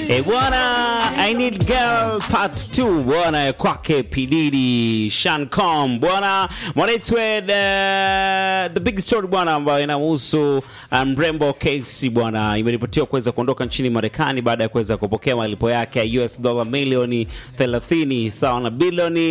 E bwana, I need girl part 2 bwana, kwake Pididi Shancom bwana, mwanaitwe the, the big story bwana, ambayo inahusu mrembo Casey bwana, imeripotiwa kuweza kuondoka nchini Marekani baada ya kuweza kupokea malipo yake ya US dola milioni 30 sawa na bilioni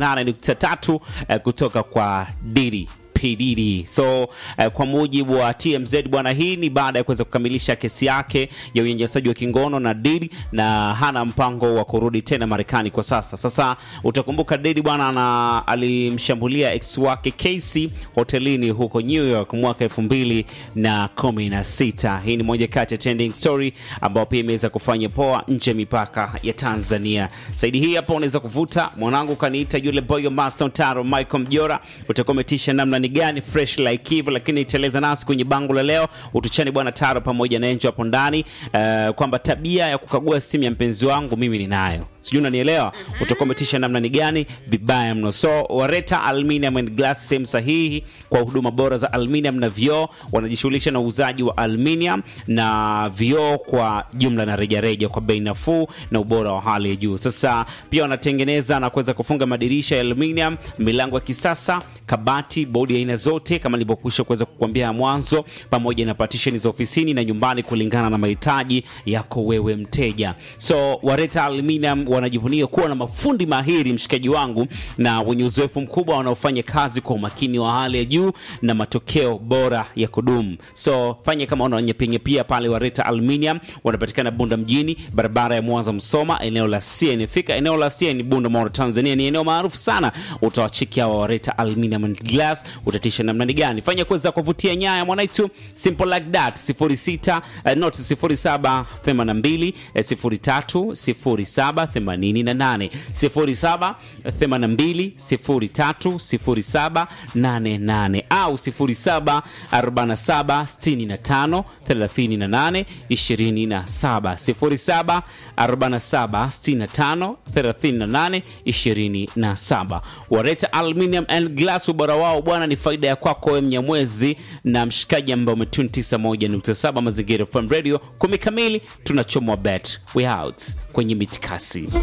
78.3 eh, kutoka kwa Diddy P Diddy. So eh, kwa mujibu wa TMZ bwana, hii ni baada ya kuweza kukamilisha kesi yake ya unyanyasaji wa kingono na Diddy na hana mpango wa kurudi tena Marekani kwa sasa. Sasa utakumbuka Diddy bwana na alimshambulia ex wake Casey hotelini huko New York mwaka elfu mbili na kumi na sita. Hii ni moja kati ya trending story ambayo pia imeweza kufanya poa nje ya mipaka ya Tanzania. Saidi hii hapa unaweza kuvuta mwanangu kaniita yule boyo master Taro Michael Mjora, utakuwa umetisha namna ni gani fresh like hivyo, lakini iteleza nasi kwenye bango la leo utuchani bwana Taro pamoja na Enjo hapo ndani uh, kwamba tabia ya kukagua simu ya mpenzi wangu mimi ninayo sijui unanielewa utakuwa umetisha namna ni gani vibaya mno so wareta aluminium and glass sehemu sahihi kwa huduma bora za aluminium na vioo wanajishughulisha na uuzaji wa aluminium na vioo kwa jumla na rejareja kwa bei nafuu na ubora wa hali ya juu sasa pia wanatengeneza na kuweza kufunga madirisha ya aluminium milango ya kisasa kabati bodi ya aina zote kama nilivyokwisha kuweza kukuambia mwanzo pamoja na partition za ofisini na nyumbani kulingana na mahitaji yako wewe mteja so wareta aluminium wanajivunia kuwa na mafundi mahiri mshikaji wangu na wenye uzoefu mkubwa wanaofanya kazi kwa umakini wa hali ya juu na matokeo bora ya kudumu so fanya kama unanyepienyepia pale wareta aluminium wanapatikana bunda mjini barabara ya mwanza msoma eneo la cn fika eneo la cn bunda mara tanzania ni eneo maarufu sana utawachiki hawa wareta aluminium and glass utatisha namna ni gani fanya kuweza kuvutia nyaya mwanaitu simple like that 06 uh, not 07 82 03 07 88 07 82 03 07 88 au 07 47 65 38 27 07 47 65 38 27 wareta aluminium and glass ubora wao bwana ni faida ya kwako wewe mnyamwezi na mshikaji ambaye umetuni 91.7 mazingira FM radio kumi kamili tunachomwa bet we out kwenye mitikasi